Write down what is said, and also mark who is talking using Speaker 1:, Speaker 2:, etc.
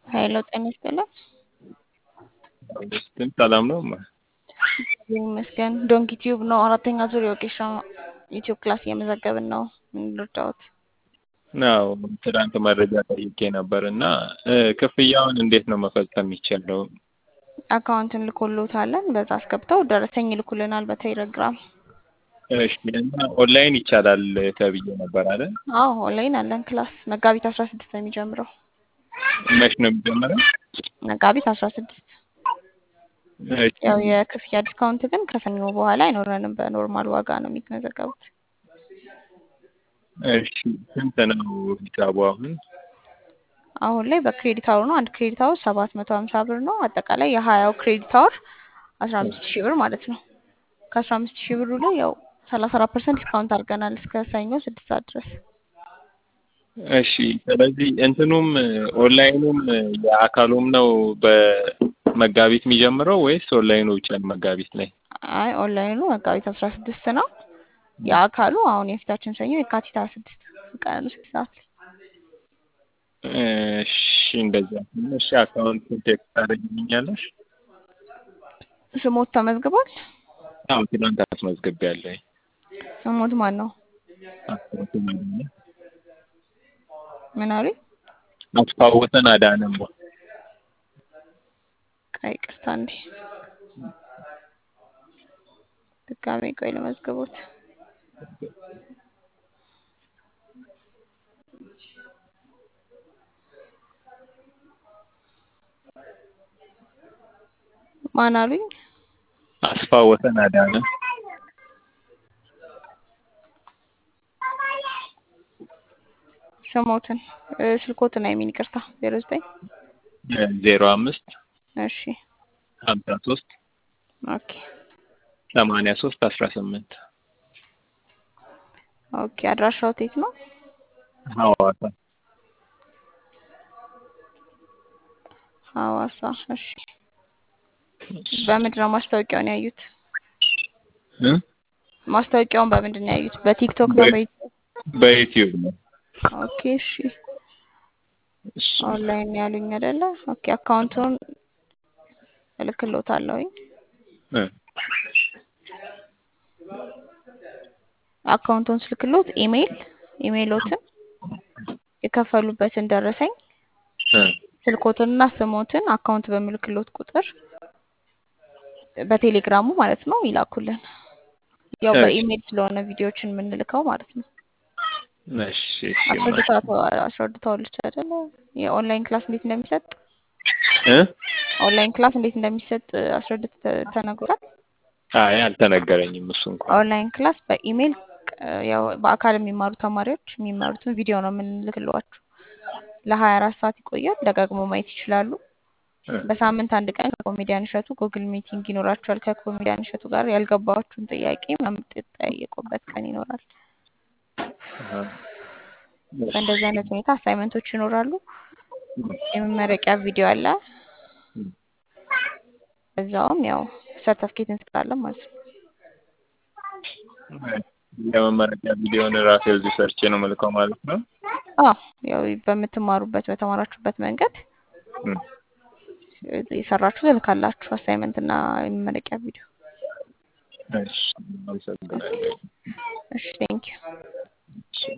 Speaker 1: ሀይሎ ጤና ይስጥልን።
Speaker 2: ግን ሰላም ነው።
Speaker 1: እግዚአብሔር ይመስገን። ዶንኪ ቲዩብ ነው። አራተኛ ዙር የወጌሻ ዩቲዩብ ክላስ እየመዘገብን ነው። ምን ልርዳዎት?
Speaker 2: ናው ትናንት መረጃ ጠይቄ ነበር እና ክፍያውን እንዴት ነው መፈጸም የሚቻለው?
Speaker 1: አካውንትን ልኮልዎታለን። በዛ አስገብተው ደረሰኝ ይልኩልናል በቴሌግራም።
Speaker 2: እሺ እና ኦንላይን ይቻላል ተብዬ ነበር አይደል?
Speaker 1: አዎ ኦንላይን አለን ክላስ መጋቢት አስራ ስድስት ነው የሚጀምረው።
Speaker 2: መች ነው የሚጀምረው?
Speaker 1: መጋቢት አስራ ስድስት
Speaker 2: እሺ
Speaker 1: ያው የክፍያ ዲስካውንት ግን ከሰኞ በኋላ አይኖረንም። በኖርማል ዋጋ ነው የሚመዘገቡት።
Speaker 2: እሺ ስንት ነው ሂሳቡ አሁን?
Speaker 1: አሁን ላይ በክሬዲት አወር ነው። አንድ ክሬዲት አወር ሰባት መቶ ሀምሳ ብር ነው። አጠቃላይ የሀያው ክሬዲት አወር አስራ አምስት ሺህ ብር ማለት ነው። ከአስራ አምስት ሺህ ብሩ ላይ ያው ሰላሳ አራት ፐርሰንት ዲስካውንት አድርገናል እስከ ሰኞ ስድስት ሰዓት ድረስ።
Speaker 2: እሺ ስለዚህ እንትኑም ኦንላይኑም የአካሉም ነው በመጋቢት የሚጀምረው ወይስ ኦንላይኑ ብቻ ነው መጋቢት ላይ?
Speaker 1: አይ ኦንላይኑ መጋቢት አስራ ስድስት ነው። የአካሉ አሁን የፊታችን ሰኞ የካቲት ሀያ ስድስት ቀኑ ስድስት ሰዓት ላይ
Speaker 2: እሺ እንደዛ ከሆነ እሺ አካውንት ቴክስት ታደርጊልኛለሽ?
Speaker 1: ስሞት ተመዝግቧል።
Speaker 2: አዎ ትናንት አስመዝግቤያለሁ።
Speaker 1: ስሞት ማን ነው?
Speaker 2: አስታውሰን አዳነ
Speaker 1: ምን አሉኝ?
Speaker 2: አስታውሰን አዳነም
Speaker 1: ቆይ ይቅርታ እንዴ ድጋሜ ቆይ ለመዝግቦት ማን አሉኝ?
Speaker 2: አስፋወሰን አዳነ
Speaker 1: ስሞትን ስልኮትን አይሚን ይቅርታ ዜሮ ዘጠኝ
Speaker 2: ዜሮ አምስት
Speaker 1: እሺ
Speaker 2: ሀምሳ ሶስት
Speaker 1: ኦኬ
Speaker 2: ሰማንያ ሶስት አስራ ስምንት
Speaker 1: ኦኬ አድራሻው የት ነው?
Speaker 2: ሐዋሳ
Speaker 1: ሐዋሳ እሺ በምንድን ነው ማስታወቂያውን ያዩት?
Speaker 2: እ
Speaker 1: ማስታወቂያውን በምንድን ነው ያዩት? በቲክቶክ ነው በዩቲዩብ?
Speaker 2: በዩቲዩብ ነው።
Speaker 1: ኦኬ እሺ
Speaker 2: እሺ
Speaker 1: ኦንላይን ያሉኝ አይደለ? ኦኬ አካውንቱን እልክልዎታለሁኝ።
Speaker 2: እ
Speaker 1: አካውንቱን ስልክልዎት ኢሜይል ኢሜይሎትን የከፈሉበትን ደረሰኝ
Speaker 2: እ
Speaker 1: ስልኮትንና ስሞትን አካውንት በምልክልዎት ቁጥር በቴሌግራሙ ማለት ነው ይላኩልን። ያው
Speaker 2: እሺ።
Speaker 1: በኢሜይል ስለሆነ ቪዲዮዎችን የምንልከው ማለት ነው።
Speaker 2: እሺ እሺ
Speaker 1: አስረድተዋል አስረድተዋለች አይደለ? የኦንላይን ክላስ እንዴት እንደሚሰጥ
Speaker 2: እ
Speaker 1: ኦንላይን ክላስ እንዴት እንደሚሰጥ አስረድት ተነግሯል።
Speaker 2: አይ አልተነገረኝም እሱ እንኳን
Speaker 1: ኦንላይን ክላስ በኢሜይል ያው በአካል የሚማሩ ተማሪዎች የሚማሩትን ቪዲዮ ነው የምንልክላችሁ። ለሀያ አራት ሰዓት ይቆያል። ደጋግሞ ማየት ይችላሉ።
Speaker 2: እ
Speaker 1: በሳምንት አንድ ቀን ከኮሜዲያን እሸቱ ጉግል ሚቲንግ ይኖራችኋል። ከኮሜዲያን እሸቱ ጋር ያልገባችሁን ጥያቄ የምትጠያየቁበት ቀን ይኖራል።
Speaker 2: አሃ።
Speaker 1: በእንደዚህ አይነት ሁኔታ አሳይመንቶች ይኖራሉ። የመመረቂያ ቪዲዮ አለ። እዛውም ያው ሰርተፍኬት እንሰጣለን ማለት ነው።
Speaker 2: የመመረቂያ ቪዲዮን ራሴ እዚህ ሰርቼ ነው መልከው ማለት ነው።
Speaker 1: አዎ ያው በምትማሩበት በተማራችሁበት መንገድ
Speaker 2: እ
Speaker 1: የሰራችሁ ትልካላችሁ። አሳይመንት እና የመመረቂያ ቪዲዮ።
Speaker 2: እሺ አመሰግናለሁ።
Speaker 1: እሺ ቴንኪው።
Speaker 2: እሺ